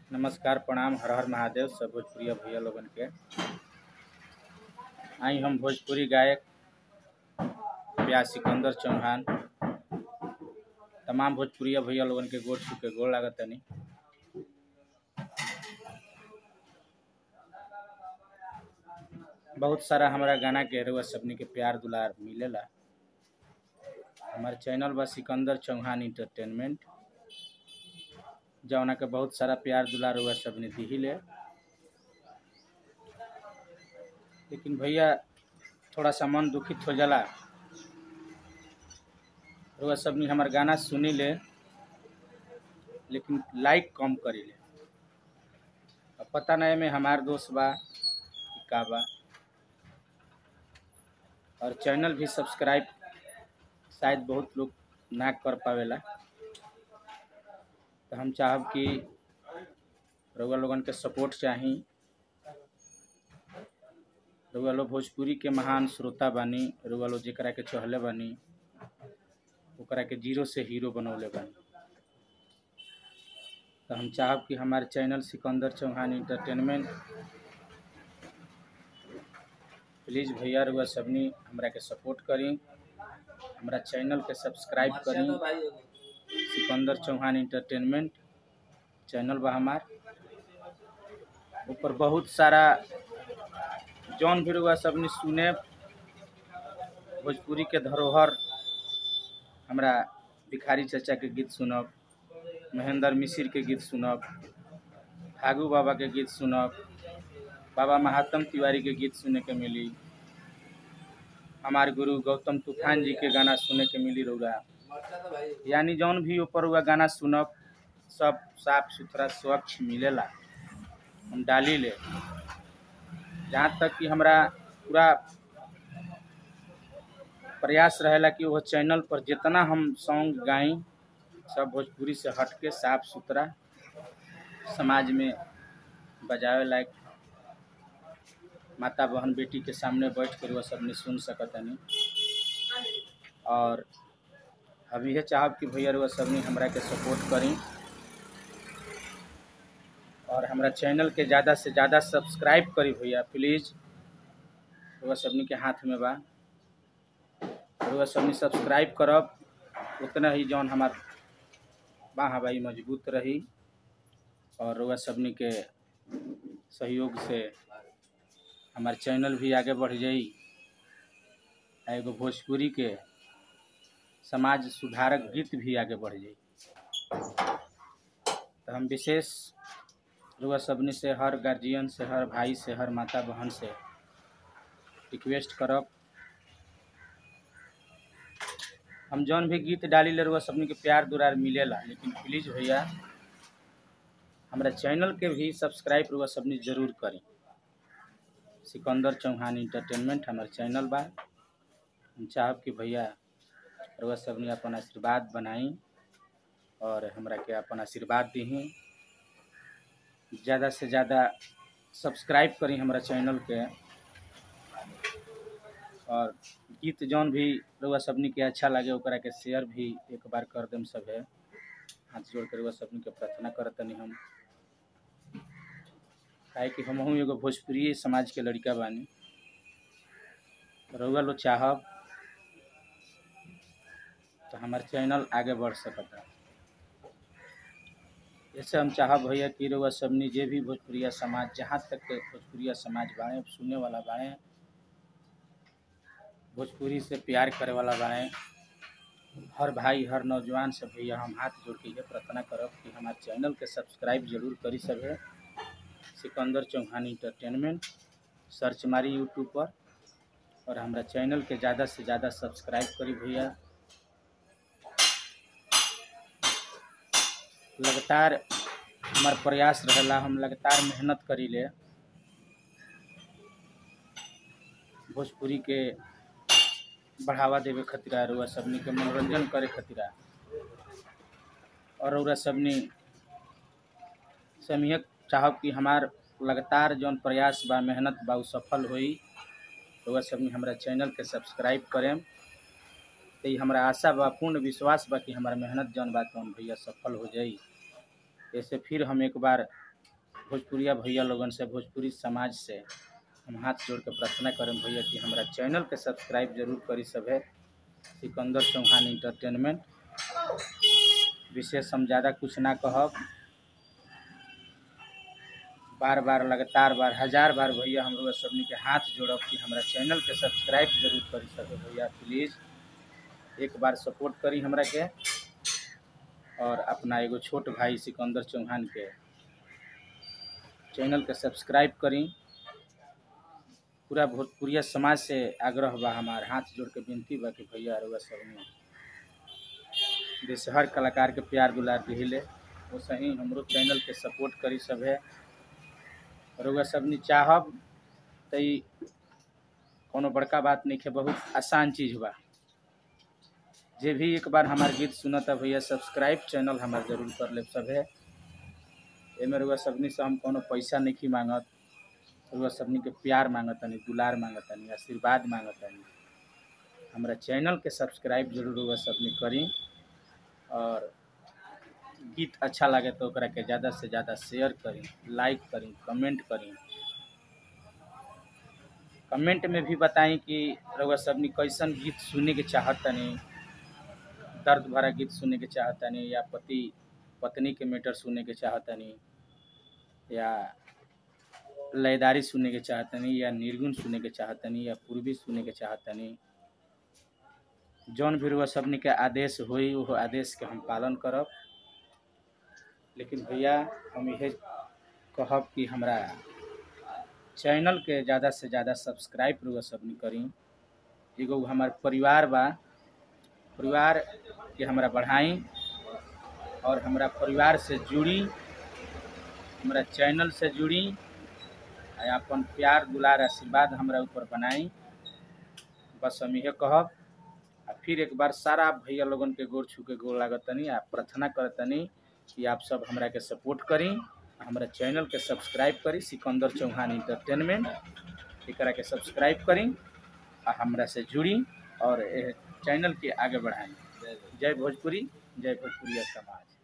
नमस्कार प्रणाम हर हर महादेव सब भोजपुरिया भैया लोगन के आई हम भोजपुरी गायक प्यास सिकंदर चौहान तमाम भोजपुरिया भैया लोगन के गोड़ छू के गोड़ लागत तनी बहुत सारा हमारा गाना के रउआ सबनी के प्यार दुलार मिलेला हमार चैनल बा सिकंदर चौहान इंटरटेनमेंट जौना के बहुत सारा प्यार दुलार हुआ सब ने दी ले लेकिन भैया थोड़ा सा मन दुखित हो जाला रुआ सब ने हमार गाना सुनी ले लेकिन लाइक कम करी ले अब पता नहीं में हमार दोस्त बा कि का बा और चैनल भी सब्सक्राइब शायद बहुत लोग ना कर पावेला तो हम चाहब कि रउआ लोगन के सपोर्ट चाही रउआ लोग भोजपुरी के महान श्रोता बानी रउआ लोग जेकरा के चहले बानी ओकरा के जीरो से हीरो बनौले बानी तो हम चाहब कि हमारे channel Sikandar Chauhan entertainment please भैया रउआ सबनी हमरा के सपोर्ट करी हमरा चैनल के सब्सक्राइब करी सिकंदर चौहान इंटरटेनमेंट चैनल बा हमार ऊपर बहुत सारा जौन भी रुआ सबने सुने भोजपुरी के धरोहर हमरा भिखारी चचा के गीत सुनब महेंद्र मिसिर के गीत सुनब फागू बाबा के गीत सुनब बाबा महात्म तिवारी के गीत सुने के मिली हमार गुरु गौतम तूफान जी के गाना सुने के मिली रउरा यानी जौन भी ऊपर हुआ गाना सुनब सब साफ सुथरा स्वच्छ मिलेला हम डाली ले जहाँ तक कि हमरा पूरा प्रयास रहेला कि वो चैनल पर जितना हम सॉन्ग गाई सब भोजपुरी से हट के साफ सुथरा समाज में बजावे लायक माता बहन बेटी के सामने बैठ कर वह सबने सुन सकतनी और अब यह चाहब कि भैया रुआ सबनी हमरा के सपोर्ट करी और हमरा चैनल के ज़्यादा से ज़्यादा सब्सक्राइब करी भैया प्लीज़ रुआ सबनी के हाथ में बा रुआ सबनी सब्सक्राइब करब उतना ही जौन हमार बाह भाई मजबूत रही और रुआ सबनी के सहयोग से हमार चैनल भी आगे बढ़ जाई एगो भोजपुरी के समाज सुधारक गीत भी आगे बढ़ जाई तो हम विशेष रुआ सबनी से हर गार्जियन से हर भाई से हर माता बहन से रिक्वेस्ट करब हम जौन भी गीत डाली ले रुआ सबनी के प्यार दुरार मिलेला लेकिन प्लीज़ भैया हमारा चैनल के भी सब्सक्राइब रुआ सबनी जरूर करी सिकंदर चौहान इंटरटेनमेंट हमार चैनल बा हम चाहब कि भैया रउआ सबने अपन आशीर्वाद बनाई और हमरा के अपन आशीर्वाद दी ज़्यादा से ज़्यादा सब्सक्राइब करी हमारा चैनल के और गीत जौन भी रउआ सबनी के अच्छा लगे ओकरा के शेयर भी एक बार कर देम सब है हाथ जोड़ कर रउआ सबनी के प्रार्थना करतनी हम काहे कि हमहू एगो भोजपुरी समाज के लड़का बानी रउआ लोग चाहब तो हमार चैनल आगे बढ़ सकता ऐसे हम चाहब भैया कि रउआ सबनी जे भी भोजपुरिया समाज जहाँ तक के भोजपुरिया समाज बाड़े सुने वाला बाड़े भोजपुरी से प्यार करे वाला बाड़े हर भाई हर नौजवान से भैया हम हाथ जोड़ के ये प्रार्थना करब कि हमारे चैनल के सब्सक्राइब जरूर करी सब है सिकंदर चौहान इंटरटेनमेंट सर्च मारी यूट्यूब पर और हमारा चैनल के ज़्यादा से ज़्यादा सब्सक्राइब करी भैया लगातार हमार प्रयास रहेला हम लगातार मेहनत करी ले भोजपुरी के बढ़ावा देवे खतिरा रुआ सबनी के मनोरंजन करे खतिरा और रउरा सबनी से हम ये चाहब कि हमार लगातार जौन प्रयास बा मेहनत बा उ सफल होई रउआ सबनी हमरा चैनल के सब्सक्राइब करें तो ये हमारा आशा बा पूर्ण विश्वास बा कि हमारा मेहनत जौन बा तौन भैया सफल हो जाई ऐसे फिर हम एक बार भोजपुरिया भैया लोगन से भोजपुरी समाज से हम हाथ जोड़ के प्रार्थना करें भैया कि हमारा चैनल के सब्सक्राइब जरूर करी सभे सिकंदर चौहान इंटरटेनमेंट विशेष हम ज़्यादा कुछ ना कहब बार बार लगातार बार हजार बार भैया हम लोग सबनी के हाथ जोड़ब कि हमारा चैनल के सब्सक्राइब जरूर करी सके भैया प्लीज़ एक बार सपोर्ट करी हमरा के और अपना एगो छोट भाई सिकंदर चौहान के चैनल के सब्सक्राइब करी पूरा भोजपुरिया समाज से आग्रह बा हमार हाथ जोड़ के विनती बा कि भैया रउआ सबनी जैसे हर कलाकार के प्यार दुलार दिहिले वैसे ही हमरो चैनल के सपोर्ट करी सभे रउआ सबनी चाहब त ई कोनो बड़का बात नहीं है बहुत आसान चीज़ बा जे भी एक बार हमार गीत सुनता भैया सब्सक्राइब चैनल हमार जरूर कर ले सभे एमे रउआ सबनी से हम कोनो पैसा नहीं मांगत रउआ सबनी के प्यार मांगतनी दुलार मांगतनी आशीर्वाद मांगतनी हमरा चैनल के सब्सक्राइब जरूर रउआ सबनी करी और गीत अच्छा लगे तो ओकरा के ज़्यादा से ज़्यादा शेयर करी लाइक करी कमेंट करी कमेंट में भी बताई कि रउआ सबनी कैसन गीत सुने के चाहतनी दर्द भरा गीत सुने के चाहतनी या पति पत्नी के मैटर सुने के चाहतनी या लयदारी सुने के चाहतनी या निर्गुण सुने के चाहतनी या पूर्वी सुने के चाहतनी जौन भी रुआ सबनी के आदेश होई वो आदेश के हम पालन करब लेकिन भैया हम यह कहब कि हमरा चैनल के ज़्यादा से ज़्यादा सब्सक्राइब रुआ सबनी करी एगो हमार परिवार बा परिवार के हमरा बढ़ाई और हमरा परिवार से जुड़ी हमरा चैनल से जुड़ी आ अपन प्यार दुलार आशीर्वाद हमरा ऊपर बनाई बस हम यह कहब आ फिर एक बार सारा भैया लोगन के गोर छू के गोर लागतनी आ प्रार्थना करतनी कि आप सब हमरा के सपोर्ट करी हमरा चैनल के सब्सक्राइब करी सिकंदर चौहान इंटरटेनमेंट एकरा के सब्सक्राइब करी आ हमरा से जुड़ी और एह चैनल के आगे बढ़ाई जय भोजपुरी जय भोजपुरिया समाज